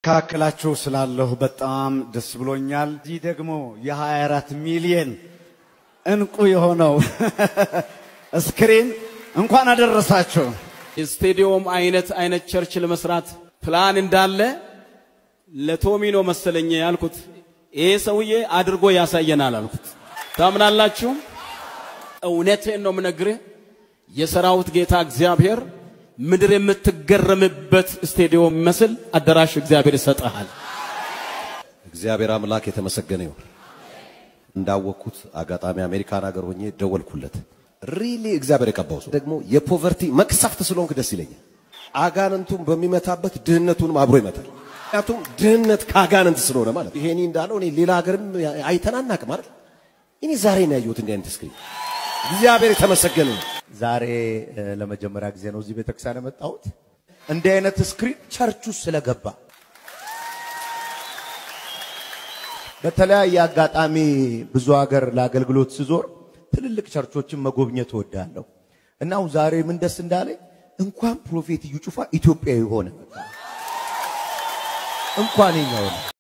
በመካከላችሁ ስላለሁ በጣም ደስ ብሎኛል። እዚህ ደግሞ የ24 ሚሊየን እንቁ የሆነው ስክሪን እንኳን አደረሳችሁ። የስቴዲዮም አይነት አይነት ቸርች ለመስራት ፕላን እንዳለ ለቶሚኖ መሰለኝ ያልኩት። ይሄ ሰውዬ አድርጎ ያሳየናል አልኩት። ታምናላችሁ? እውነቴን ነው የምነግርህ። የሰራዊት ጌታ እግዚአብሔር ምድር የምትገረምበት ስቴዲዮም መስል አዳራሽ እግዚአብሔር ይሰጠሃል። እግዚአብሔር አምላክ የተመሰገነ ይሁን። እንዳወቅኩት አጋጣሚ አሜሪካን ሀገር ሆኜ ደወልኩለት። ሪሊ እግዚአብሔር የቀባው ሰው ደግሞ የፖቨርቲ መቅሰፍት ስለሆንክ ደስ ይለኛል። አጋንንቱን በሚመታበት ድህነቱንም አብሮ ይመታል። ምክንያቱም ድህነት ከአጋንንት ስለሆነ ማለት ነው። ይሄኔ እንዳለው እኔ ሌላ ሀገርም አይተናናቅም አይደል? እኔ ዛሬ ነው ያየሁት እንዲህ አይነት ስክሪን። እግዚአብሔር የተመሰገነ ነው። ዛሬ እ፣ ለመጀመሪያ ጊዜ ነው እዚህ ቤተክርስቲያን የመጣሁት። እንዲህ አይነት ስክሪን ቸርች ውስጥ ስለገባ በተለያየ አጋጣሚ ብዙ ሀገር ለአገልግሎት ስዞር ትልልቅ ቸርቾችን መጎብኘት እወዳለሁ እና አሁን ዛሬ ምን ደስ እንዳለኝ እንኳን ፕሮፌት እዩ ጩፋ ኢትዮጵያዊ ሆነ። እንኳን የኛ ሆነ።